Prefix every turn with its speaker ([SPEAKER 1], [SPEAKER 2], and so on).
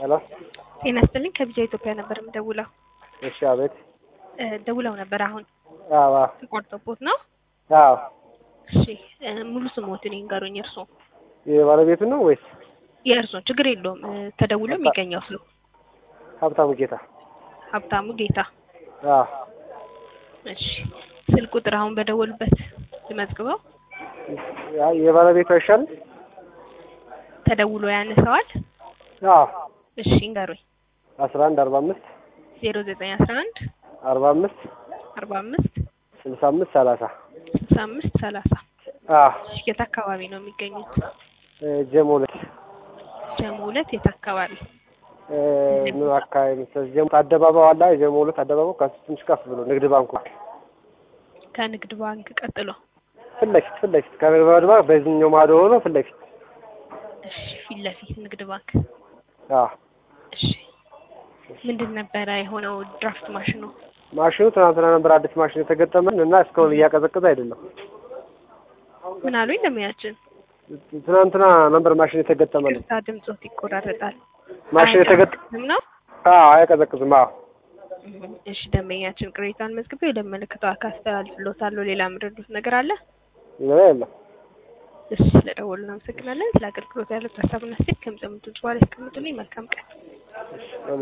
[SPEAKER 1] ሄሎ
[SPEAKER 2] ጤና ይስጥልኝ ከቢጃ ኢትዮጵያ ነበር የምደውለው።
[SPEAKER 1] እሺ፣ አቤት።
[SPEAKER 2] እ ደውለው ነበር አሁን
[SPEAKER 1] አዎ
[SPEAKER 2] ተቋርጦቦት ነው?
[SPEAKER 1] አዎ።
[SPEAKER 2] እሺ እ ሙሉ ስሞትን ይንገሩኝ። እርሶ
[SPEAKER 1] የባለቤቱ ነው ወይስ
[SPEAKER 2] የእርሶ ችግር የለውም እ ተደውሎ የሚገኘው ስሉ
[SPEAKER 1] ሀብታሙ ጌታ?
[SPEAKER 2] ሀብታሙ ጌታ።
[SPEAKER 1] አዎ።
[SPEAKER 2] እሺ ስልክ ቁጥር አሁን በደወሉበት ልመዝግበው።
[SPEAKER 1] ያ- የባለቤቱ አይሻልም?
[SPEAKER 2] ተደውሎ ያነሰዋል?
[SPEAKER 1] አዎ።
[SPEAKER 2] እሺ ይንገሩኝ።
[SPEAKER 1] አስራ አንድ አርባ አምስት
[SPEAKER 2] ዜሮ ዘጠኝ አስራ አንድ
[SPEAKER 1] አርባ አምስት
[SPEAKER 2] አርባ አምስት
[SPEAKER 1] ስልሳ አምስት ሰላሳ
[SPEAKER 2] ስልሳ አምስት ሰላሳ
[SPEAKER 1] አዎ።
[SPEAKER 2] እሺ የት አካባቢ ነው የሚገኙት?
[SPEAKER 1] እ ጀሞ ሁለት
[SPEAKER 2] ጀሞ ሁለት የት አካባቢ?
[SPEAKER 1] እ ምን አካባቢ መሰለሽ? ጀሞ አደባባዩ አለ። የጀሞ ሁለት አደባባዩ ከሱ ትንሽ ከፍ ብሎ ንግድ ባንኩ
[SPEAKER 2] ከንግድ ባንክ ቀጥሎ
[SPEAKER 1] ፊት ለፊት ፊት ለፊት ከንግድ ባንክ በዚህኛው ማዶ ሆኖ ፊት ለፊት
[SPEAKER 2] እሺ ፊት ለፊት ንግድ ባንክ
[SPEAKER 1] አዎ።
[SPEAKER 2] እሺ ምንድን ነበረ የሆነው ድራፍት ማሽኑ?
[SPEAKER 1] ማሽኑ ትናንትና ነበር አዲስ ማሽን የተገጠመን እና እስካሁን እያቀዘቀዘ አይደለም።
[SPEAKER 2] ምን አሉኝ ደንበኛችን?
[SPEAKER 1] ትናንትና ነበር ማሽን የተገጠመን
[SPEAKER 2] ቅርታ ድምጾት ይቆራረጣል።
[SPEAKER 1] ማሽን የተገጠ
[SPEAKER 2] አያቀዘቅዝም ነው?
[SPEAKER 1] አዎ አያቀዘቅዝም። አዎ
[SPEAKER 2] እም፣ እሺ ደንበኛችን ቅሬታን መዝግቤ ወደሚመለከተው አካል አስተላልፍልዎታለሁ። ሌላ የምረዱት ነገር አለ?
[SPEAKER 1] ሌላ የለም።
[SPEAKER 2] እሺ ስለደወሉ እናመሰግናለን። ስለ አገልግሎት ያሉት ሀሳብና አስተያየት ከምጽምቱ በኋላ ያስቀምጡልኝ። መልካም ቀን።